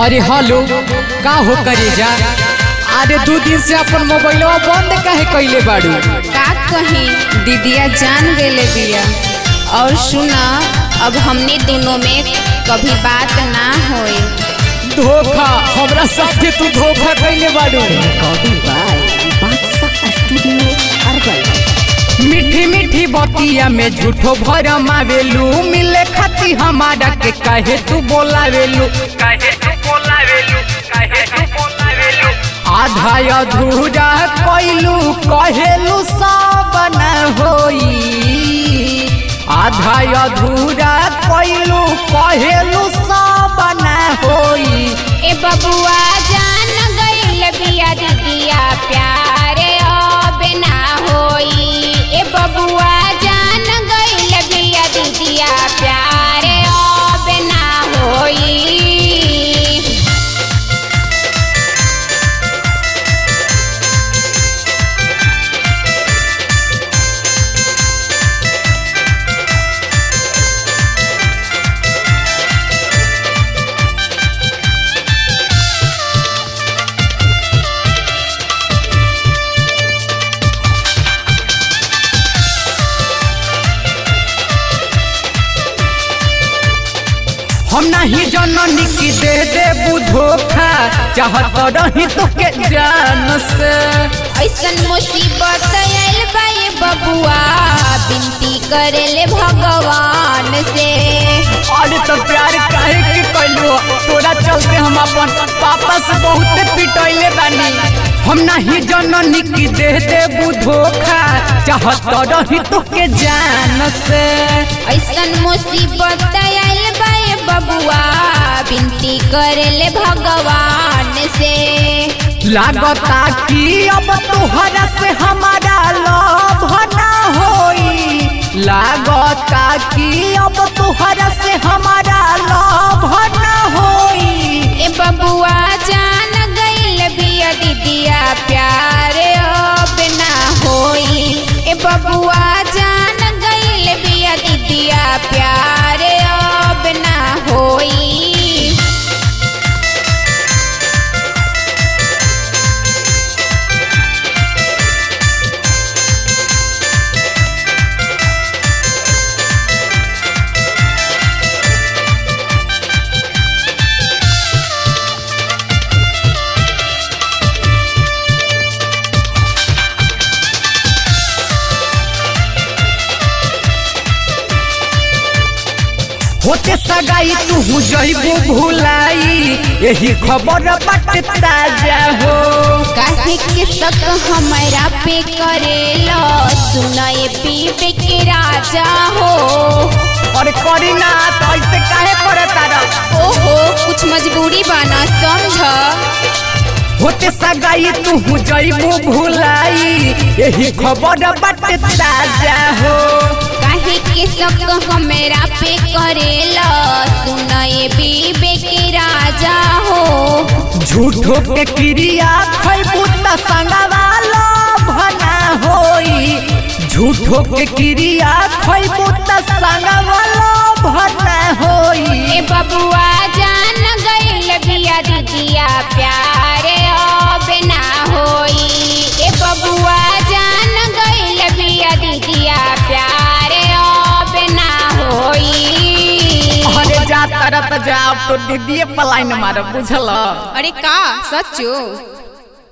अरे हेलो का हो करे जा अरे दू दिन से अपन मोबाइलवा बंद काहे कइले बाड़ू का कही दीदिया जान गेले बिया और सुना अब हमने दोनों में कभी बात ना होए धोखा हमरा साथे तू धोखा कइले बाड़ू मीठी मीठी बतिया में झूठो भरम आवेलू मिले खाती हमारा के काहे तू बोलावेलू काहे तू बोलावेलू काहे तू बोलावेलू आधा अधूरा कइलू कहेलू सब न होई आधा अधूरा कइलू कहेलू सब न होई ए बबुआ जान गइल बिया दीदिया प्यारे अब ना होई ए बबुआ जान गइल बिया दीदिया प्यारे अब ना होई हम नहीं जननी की दे दे बुधोखा चाहत रही तो के जान से ऐसन मुसीबत आयल बा ये बबुआ बिनती करेले भगवान से अरे तो प्यार काहे के कैलू तोरा चलते हम अपन पापा से बहुत पिटैले बानी हम नहीं जननी की दे दे बुधोखा चाहत रही तो के जान से ऐसन मुसीबत आयल बा ये बबुआ बिनती करेले भगवान से लागता कि अब तोहरा से हमारा लव ना होई लागता कि अब तोहरा से हमारा लव ना होई ए बबुआ जान गइल बिया दीदिया प्यारे अब ना होई ए बबुआ जान गइल बिया दीदिया प्यारे अब ना होई होते सगाई तू जइबू भुलाई यही खबर बाटे ताजा हो काहे के शक हमरा पे करेला सुनाए पीपे के राजा हो और करी ना तो ऐसे काहे करे तारा ओहो कुछ मजबूरी बाना समझ होते सगाई तू जइबू भुलाई यही खबर बाटे ताजा हो काहे के शक हमरा पे करेला सुनाए बीबे के राजा हो झूठो के क्रिया खैबू त संगवालो भना होई झूठो के क्रिया खैबू त संगवालो भना होई ए बबुआ जान गइल बिया दीदिया प्यारे अब ना होई ए बबुआ जान गइल बिया दीदिया प्यारे अब ना होई अरे जा तरत जाओ तो दीदी पलाइन मार बुझल अरे का सच्चो